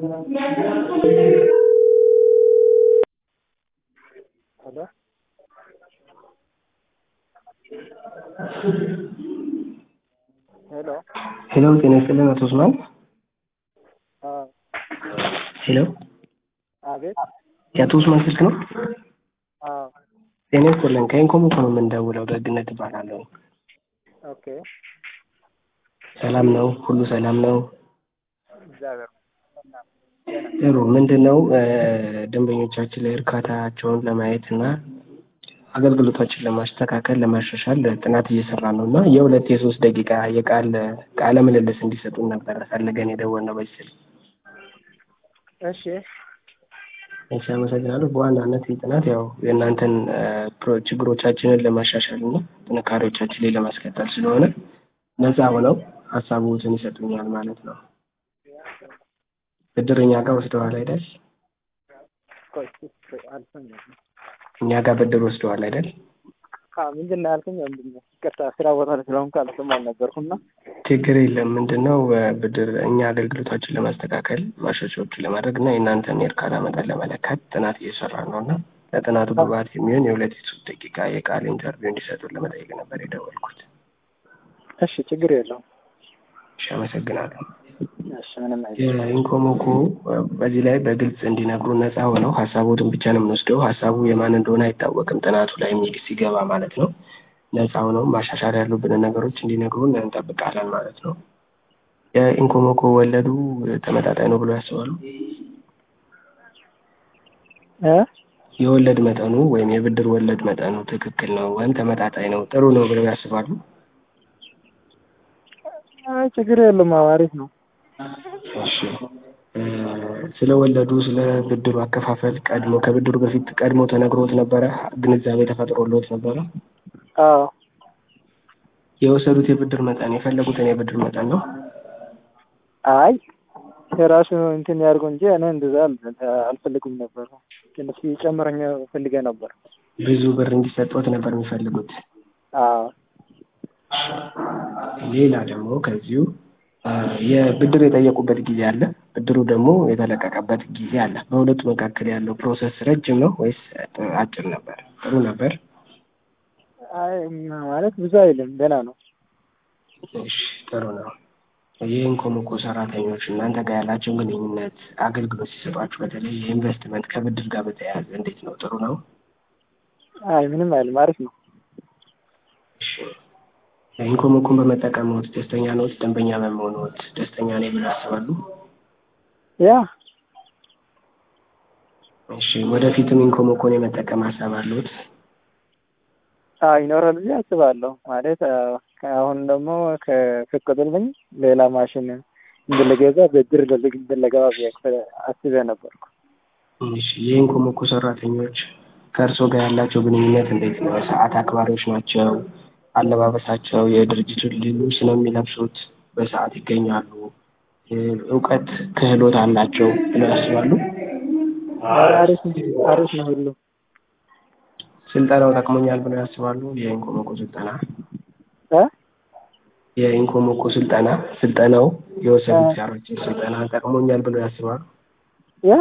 Hello? ሄሎ ሄሎ ጤና ይስጥልን አቶ ኡስማን። አዎ፣ ሄሎ አቤት። የአቶ ኡስማን ስልክ ነው? አዎ፣ ጤና ይስጥልን ከኢንኮም እኮ ነው የምንደውለው። ደግነት እባላለሁ። ኦኬ። ሰላም ነው? ሁሉ ሰላም ነው? እግዚአብሔር ጥሩ። ምንድን ነው ደንበኞቻችን ላይ እርካታቸውን ለማየት እና አገልግሎታችን ለማስተካከል ለማሻሻል ጥናት እየሰራ ነው እና የሁለት የሶስት ደቂቃ የቃል ቃለ ምልልስ እንዲሰጡን ነበር ፈልገን የደወልነው በዚህ ስልክ። እሺ፣ እሺ፣ አመሰግናለሁ። በዋናነት ይህ ጥናት ያው የእናንተን ፕሮ- ችግሮቻችንን ለማሻሻል እና ጥንካሬዎቻችን ላይ ለማስቀጠል ስለሆነ ነፃ ሆነው ሀሳቦትን ይሰጡኛል ማለት ነው። ብድር እኛ ጋር ወስደዋል አይደል? ቆይ ቆይ፣ አልሰማሁም። እኛ ጋር ብድር ወስደዋል አይደል? አዎ፣ ምንድን ነው ያልከኝ? ወንድሜ ይቅርታ፣ ስራ ቦታ ላይ ስለሆንኩ አልሰማሁም ነበርኩና። ችግር የለም። ምንድን ነው ብድር እኛ አገልግሎታችን ለማስተካከል ማሻሻያዎችን ለማድረግ እና የእናንተን የእርካታ መጠን ለመለካት ጥናት እየሰራ ነው እና ለጥናቱ ግብዓት የሚሆን የሁለት የሶስት ደቂቃ የቃል ኢንተርቪው እንዲሰጡን ለመጠየቅ ነበር የደወልኩት። እሺ፣ ችግር የለውም። እሺ፣ አመሰግናለሁ። እሺ፣ ምንም አይደለም። የኢንኮሞኮ በዚህ ላይ በግልጽ እንዲነግሩ ነፃ ሆነው ሀሳቦትን ብቻ ነው የምንወስደው። ሀሳቡ የማን እንደሆነ አይታወቅም ጥናቱ ላይ የሚል ሲገባ ማለት ነው። ነፃ ሆነው ማሻሻል ያሉብንን ነገሮች እንዲነግሩን እንጠብቃለን ማለት ነው። የኢንኮሞኮ ወለዱ ተመጣጣኝ ነው ብሎ ያስባሉ? እ የወለድ መጠኑ ወይም የብድር ወለድ መጠኑ ትክክል ነው ወይም ተመጣጣኝ ነው ጥሩ ነው ብለው ያስባሉ? አይ ችግር የለም። አዎ፣ አሪፍ ነው። እሺ እ ስለ ወለዱ ስለ ብድሩ አከፋፈል ቀድሞ ከብድሩ በፊት ቀድሞ ተነግሮት ነበረ? ግንዛቤ ተፈጥሮሎት ነበረ? አዎ፣ የወሰዱት የብድር መጠን የፈለጉትን የብድር መጠን ነው? አይ የራሱ እንትን ያድርገው እንጂ እኔ እንደዛ አል- አልፈልግም ነበር። ትንሽ ጨምረኛ ፈልጌ ነበር። ብዙ ብር እንዲሰጡት ነበር የሚፈልጉት? አዎ፣ ሌላ ደግሞ ከዚሁ እ የብድር የጠየቁበት ጊዜ አለ፣ ብድሩ ደግሞ የተለቀቀበት ጊዜ አለ። በሁለቱ መካከል ያለው ፕሮሰስ ረጅም ነው ወይስ አጭር ነበር? ጥሩ ነበር? አይ ማለት ብዙ አይልም፣ ደህና ነው። እሺ ጥሩ ነው። የኢንኮሞኮ ሰራተኞች እናንተ ጋር ያላቸውን ግንኙነት አገልግሎት ሲሰጧችሁ በተለይ የኢንቨስትመንት ከብድር ጋር በተያያዘ እንዴት ነው? ጥሩ ነው? አይ ምንም አይልም፣ አሪፍ ነው። እሺ ኢንኮሞኮን በመጠቀምዎት ደስተኛ ነዎት? ደንበኛ በመሆንዎት ደስተኛ ነኝ ብለው ያስባሉ? ያ እሺ ወደፊትም ኢንኮሞኮን የመጠቀም ሀሳብ አለዎት? አዎ ይኖራል ብዬ አስባለሁ። ማለት አዎ፣ አሁን ደግሞ ከፈቀዱልኝ ሌላ ማሽን እንደለገዛ ብድር እንደለገባ ብዬ አስቤ ነበርኩ። እሺ የኢንኮሞኮ ሰራተኞች ከእርስዎ ጋር ያላቸው ግንኙነት እንዴት ነው? ሰዓት አክባሪዎች ናቸው? አለባበሳቸው የድርጅቱን ልብስ ነው የሚለብሱት? በሰዓት ይገኛሉ? እውቀት ክህሎት አላቸው ብለው ያስባሉ? አሪፍ ነው፣ አሪፍ ነው ሁሉ ስልጠናው ጠቅሞኛል ብለው ያስባሉ? የኢንኮሞኮ ስልጠና እ የኢንኮሞኮ ስልጠና ስልጠናው የወሰዱት ሲያሮችን ስልጠና ጠቅሞኛል ብለው ያስባሉ? ያ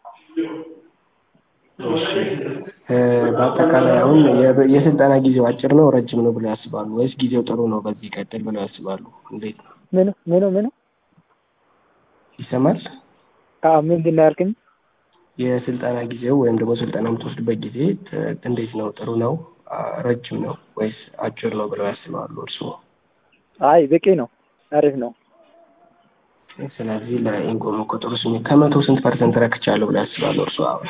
እሺ እ በአጠቃላይ አሁን የ- የስልጠና ጊዜው አጭር ነው ረጅም ነው ብለው ያስባሉ? ወይስ ጊዜው ጥሩ ነው በዚህ ይቀጥል ብለው ያስባሉ? እንዴት ነው? ምኑ ምኑ ምኑ ይሰማል? አዎ ምንድን ነው ያልከኝ? የስልጠና ጊዜው ወይም ደግሞ ስልጠና የምትወስዱበት ጊዜ ት- እንዴት ነው? ጥሩ ነው? አ- ረጅም ነው ወይስ አጭር ነው ብለው ያስባሉ እርስዎ? አይ በቂ ነው፣ አሪፍ ነው። ስለዚህ ለኢንኮሞኮ ጥሩ ስሜት ከመቶ ስንት ፐርሰንት ረክቻለሁ ብለው ያስባሉ እርስዎ? አሁን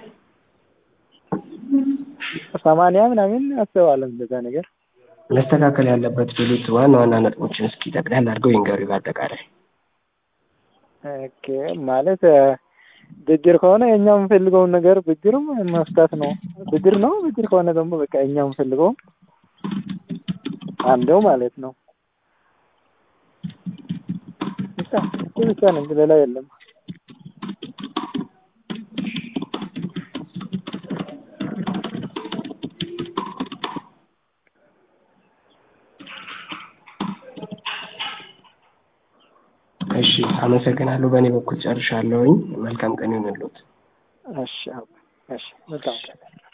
ሰማንያ ምናምን አስባለሁ እንደዛ ነገር። መስተካከል ያለበት ቢሉት ዋና ዋና ነጥቦችን እስኪ ጠቅላላ አድርገው ይንገሩኝ በአጠቃላይ። ኦኬ ማለት ብድር ከሆነ የኛ የምንፈልገውን ነገር ብድርም መፍታት ነው። ብድር ነው። ብድር ከሆነ ደግሞ በቃ እኛ የምንፈልገው አንደው ማለት ነው። ብቻ እሱ ብቻ ነው እንጂ ሌላ የለም። እሺ አመሰግናለሁ። በእኔ በኩል ጨርሻለሁኝ። መልካም ቀን ይሁንልዎት። እሺ አባ፣ እሺ መልካም ቀን